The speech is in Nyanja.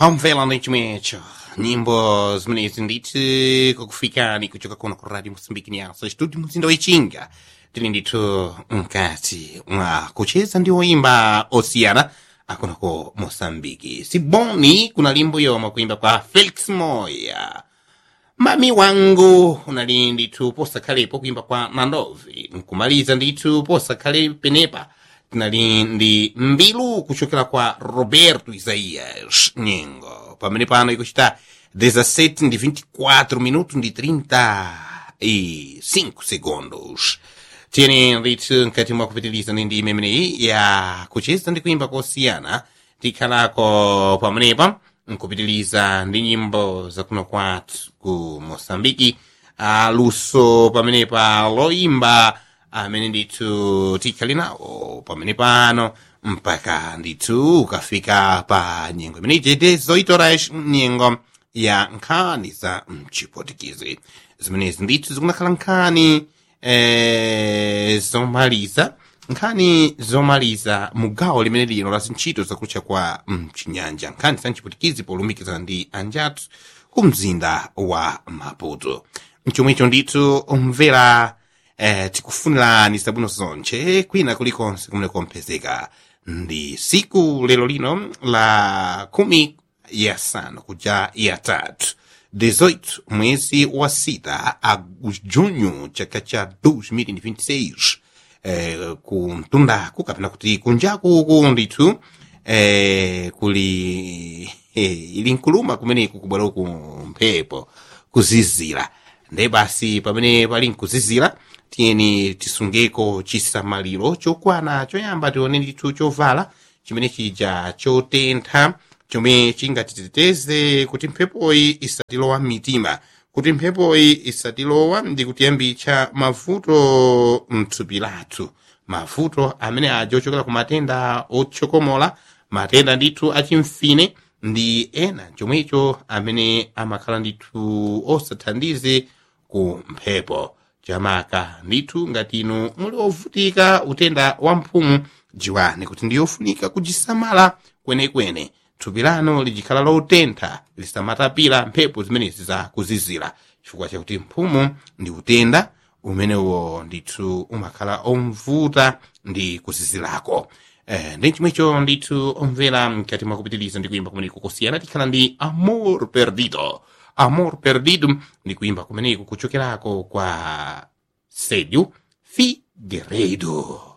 Omvela nechimwecho nyimbo zimenezi nditi kukufikani kuchoka kuno ku radio mosambiki nyaso chituti mzinda wechinga tili ndithu mkati mwa kucheza ndi oyimba osiyana akunako mosambiki siboni kuna limbo yomwe kuimba kwa felix moya mami wangu unali ndithu posakhalepo kuimba kwa nandovi nkumaliza ndithu posakhale penepa tinali ndi mbilu kuchokera kwa roberto isaias nyengo pamene pano ikuchita 17 ndi 24 minutos ndi 35 segundos tiyeni ndithu mkati mwa kupitiliza ndi ndime imeneyi ya kucheza ndi kuimba kosiyana tikhalako pamenepa nkupitiliza ndi nyimbo zakuno kwathu ku mosambiki aluso pamenepa loimba amene ndithu tikhali nawo pamene pano mpaka ndithu ukafika pa nyengo imene ichete zoitorash nyengo ya nkhani za mchipotikizi zimenezi ndithu zikunakhala nkhani eh, zomaliza nkhani zomaliza mugawo limene lino la zintchito zakutcha kwa mchinyanja nkhani za mchipotikizi polumikizana ndi anjatu ku mzinda wa maputo mchomwecho ndithu umvera eh, tikufunirani zabwino zonche kwina kulikonse kumene kompezeka ndi siku lero lino la kumi yasanu kuja yatatu 18 mwezi wa sita a junho chaka cha 2026 eh, kuntundaku kapena kuti kunjakuku ndithu eh, kuli eh, ili nkuluma kumeneku kubwera ku mphepo kuzizira nde basi pamene pali nkuzizira tiyeni tisungeko chisamaliro chokwana choyamba tione ndithu chovala chimene chija chotentha chomwe chingatiteteze kuti mphepoyi isatilowa mmitima kuti mphepoyi isatilowa ndi kutiyambitsa mavuto mthupi lathu mavuto amene aja ochokera ku matenda otsokomola matenda ndithu achimfine ndi ena chomwecho amene amakhala ndithu osathandize ku mphepo chamaka ndithu ngati inu muli ovutika utenda wa mphumu jiwani kuti ndiyofunika kujisamala kwenekwene thupi lanu lijikhala lotentha lisamatapira mphepo zimenezi za kuzizira chifukwa chakuti mphumu ndi utenda umenewo ndithu umakhala omvuta ndi kuzizirako eh, ndi chomwecho ndithu omvera mkati mwa kupitiliza ndi kuimba kumeneko kusiyana tikhala ndi amor perdido amor perdido ndi kuimba kumeneko kuchokerako kwa Célio Figueiredo.